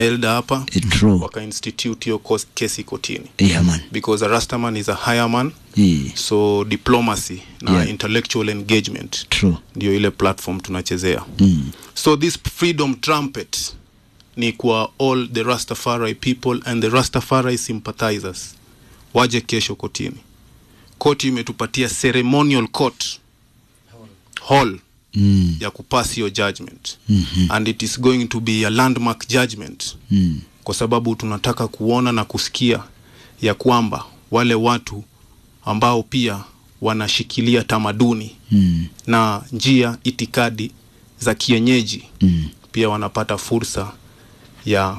elda hapa Eh, true. waka institute hiyo kos- kesi kotini Yeah, man. because a rastaman is a higher man Yeah, so diplomacy na Yeah. intellectual engagement true. ndio ile platform tunachezea Mm. so this freedom trumpet ni kwa all the rastafari people and the rastafari sympathizers waje kesho kotini koti imetupatia ceremonial court hall Mm. ya kupass your judgment Mhm. and it is going to be a landmark judgment Mm. kwa sababu tunataka kuona na kusikia ya kwamba wale watu ambao pia wanashikilia tamaduni Mm. na njia itikadi za kienyeji Mm. pia wanapata fursa ya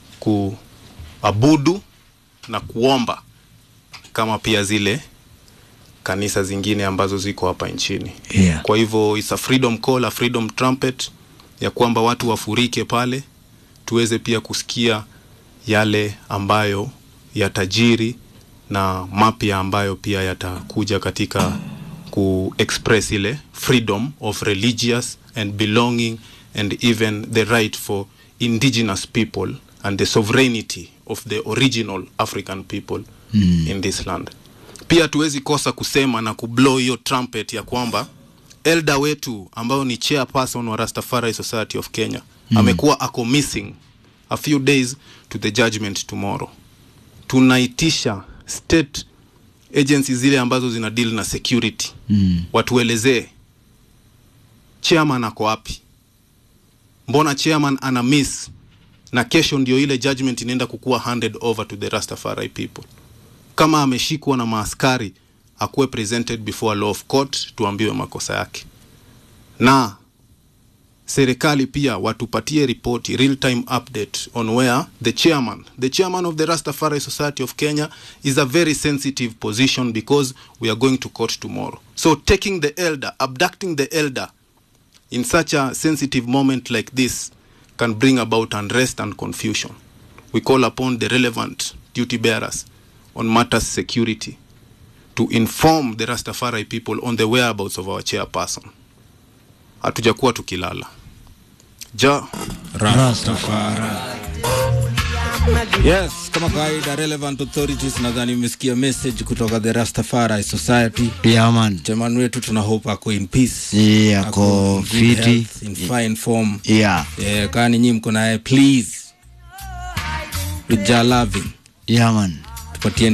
kuabudu na kuomba kama pia zile kanisa zingine ambazo ziko hapa nchini Yeah. kwa hivyo it's a freedom call, a freedom trumpet ya kwamba watu wafurike pale tuweze pia kusikia yale ambayo yatajiri na mapya ambayo pia yatakuja katika ku express ile freedom of religious and belonging and even the right for indigenous people and the sovereignty of the original african people mm. in this land pia tuwezi kosa kusema na kublow hiyo trumpet ya kwamba elda wetu ambayo ni chairperson wa Rastafari Society of Kenya mm. amekuwa ako missing a few days to the judgment tomorrow. Tunaitisha state agencies zile ambazo zina deal na security Mm. watuelezee chairman ako wapi, mbona chairman ana miss na kesho ndio ile judgment inaenda kukuwa handed over to the Rastafari people. Kama ameshikwa na maaskari akuwe presented before a law of court, tuambiwe makosa yake, na serikali pia watupatie ripoti real time update on where the chairman the chairman of the Rastafari Society of Kenya is a very sensitive position because we are going to court tomorrow so taking the elder abducting the elder in such a sensitive moment like this can bring about unrest and confusion we call upon the relevant duty bearers on matters security to inform the Rastafari people on the whereabouts of our chairperson hatujakuwa tukilala ja Rastafari. Yes, kama kawaida relevant authorities nadhani umesikia message kutoka the Rastafari Society. Yeah, man. Chairman wetu tuna hope ako in peace. Yeah, ako in good fiti. health, in fine form. Yeah. Eh, kani nyinyi mko naye please. With your loving. Yeah, man. Tupatie